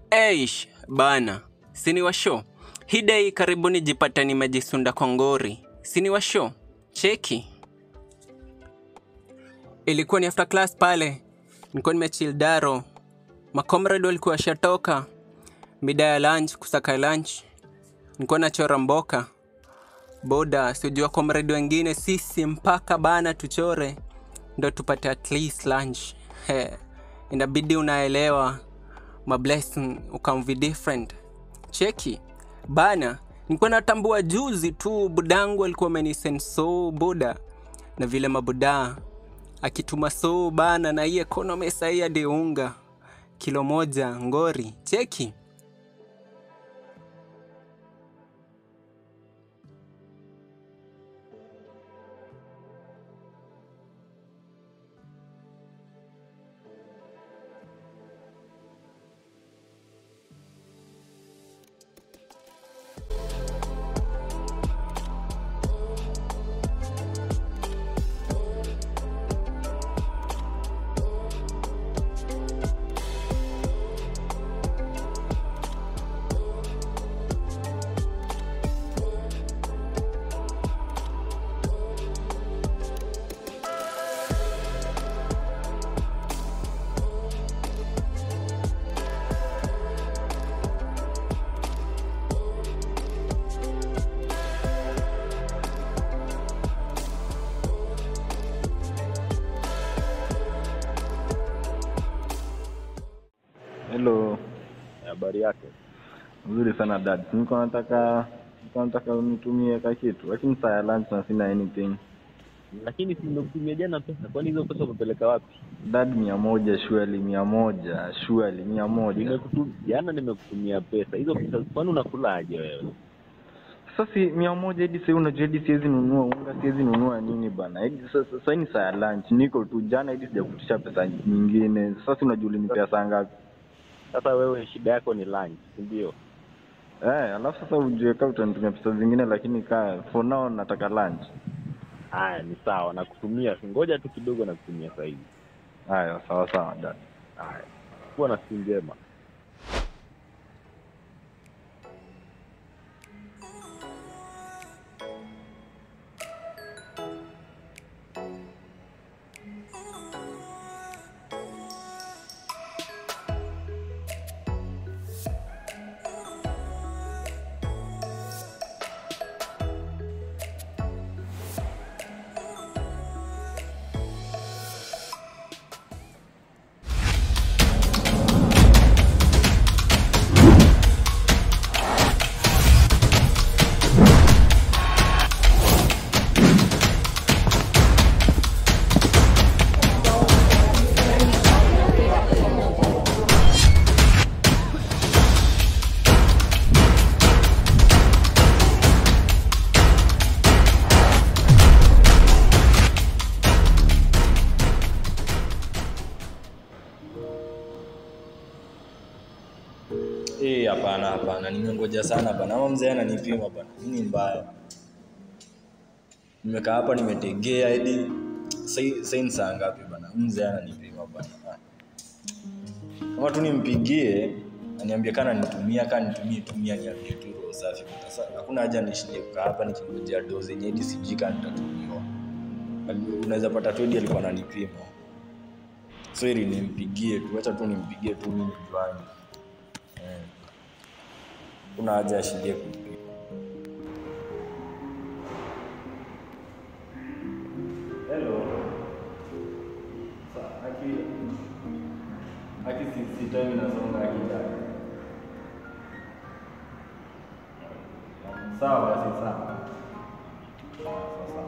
Eish, bana, sini wa show. Hii day karibuni jipata nimejisunda kwa ngori. Sini wa show. Cheki. Ilikuwa ni after class pale. Nilikuwa nimechill daro. Makomrade walikuwa shatoka. Mida ya lunch, kusaka lunch. Nilikuwa nachora mboka. Boda, sijua comrade wengine sisi mpaka bana tuchore ndo tupate at least lunch. He, inabidi unaelewa ma blessing ukamvi different. Cheki bana, nilikuwa natambua juzi tu budangu alikuwa amenisend so boda na vile mabuda akituma so bana, na hii economy sahii hadi unga kilo moja ngori. Cheki Hello, Habari yake? nzuri sana dad. Niko nataka niko nataka unitumie ka kitu, lakini saa ya lunch na sina anything. Lakini si nimekutumia jana pesa, kwani hizo pesa umepeleka wapi? Dad, mia moja surely, mia moja surely, mia moja. Nimekutum, jana nimekutumia pesa hizo pesa, kwani unakulaje wewe? Sasa si mia moja hadi sasa, unajua hadi siwezi nunua unga, siwezi nunua nini bana. Hadi sasa sasa ni saa ya lunch, niko tu jana hadi sijakutisha pesa nyingine. Sasa unajua ulinipea saa ngapi? Sasa wewe shida yako ni lunch, si ndio? Eh, alafu sasa ujue kama utanitumia pesa zingine, lakini ka for now nataka lunch. Haya, ni sawa, nakutumia. Ngoja tu kidogo, nakutumia sasa hivi. Haya, sawa sawa dad. Haya, kuwa na siku njema. Eh, hapana hapana, nimengoja sana bana. Ama mzee ananipima bana. Nini mbaya? Nimekaa hapa nimetegea hadi sasa ni saa ngapi bana? Mzee ananipima bana. Ah. Kama tu nimpigie aniambie kana nitumia kana nitumie tumia niambie tu roho safi. Sasa hakuna haja nishinde kukaa hapa nikingojea dozi zenye hadi sijui kana nitatumiwa. Unaweza pata tu hadi alikuwa ananipima. So ili nimpigie tu, acha tu nimpigie tu mimi nijuane. Eh. Kuna haja ya shindie kumpiga. Hello. Sa, aki aki si, si time inasonga akija. Sawa basi sawa. Sawa sawa.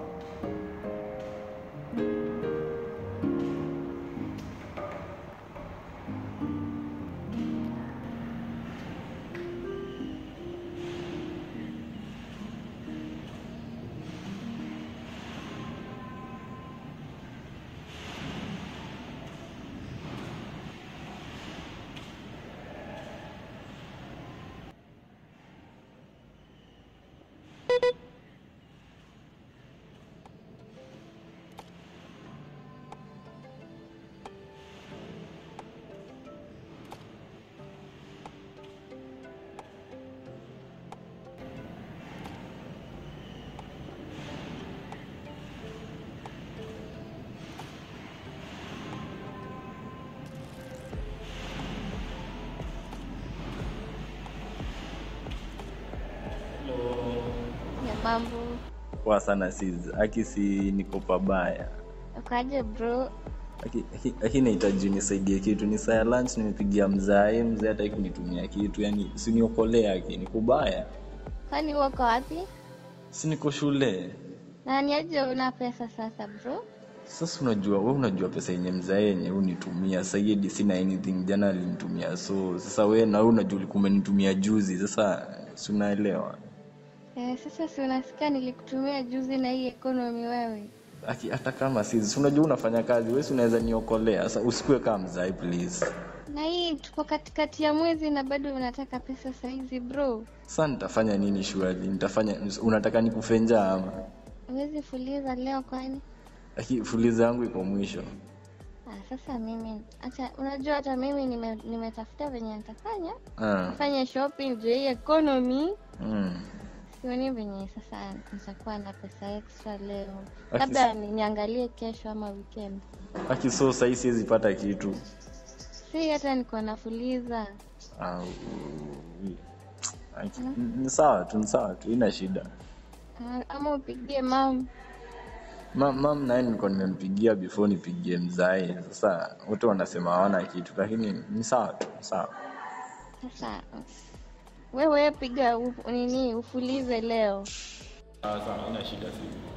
mambo Poa sana sis. Aki si niko pabaya. ukaje bro Aki- aki- aki nahitaji unisaidie kitu ni saa ya lunch nimepigia mzae mzee hataki kunitumia kitu yani siniokolea aki ni kubaya kwani uko wapi si niko shule na ni aje una pesa sasa bro sasa unajua we unajua pesa yenye mzae yenye unitumia sahiedi sina anything jana alinitumia so sasa we na we unajua ulikuwa umenitumia juzi sasa si unaelewa eh, sasa si unasikia nilikutumia juzi na hii economy wewe Aki- hata kama si si unajua unafanya kazi we si unaweza niokolea sasa usikue kama mzae please na hii tuko katikati ya mwezi na bado unataka pesa saizi bro sasa nitafanya nini shuali nitafanya unataka nikufenja ama huwezi fuliza leo kwani Aki- fuliza yangu iko mwisho ah, sasa mimi acha unajua hata mimi nime- nimetafuta venye nitafanya ah. fanya shopping juu ya hii economy mm. sioni venye sasa nitakuwa na pesa extra leo Aki- labda niangalie kesho ama weekend Aki so sahii siwezi pata kitu si hata niko nafuliza Ah, u- Aki- ni sawa tu ni sawa tu ina shida Ah, ama upigie mam Ma- mam naye nilikuwa nimempigia before nipigie mzae sasa wote wanasema hawana kitu lakini ni sawa tu ni sawa sasa wewe piga u- nini ufulize leo sawa sawa ina shida si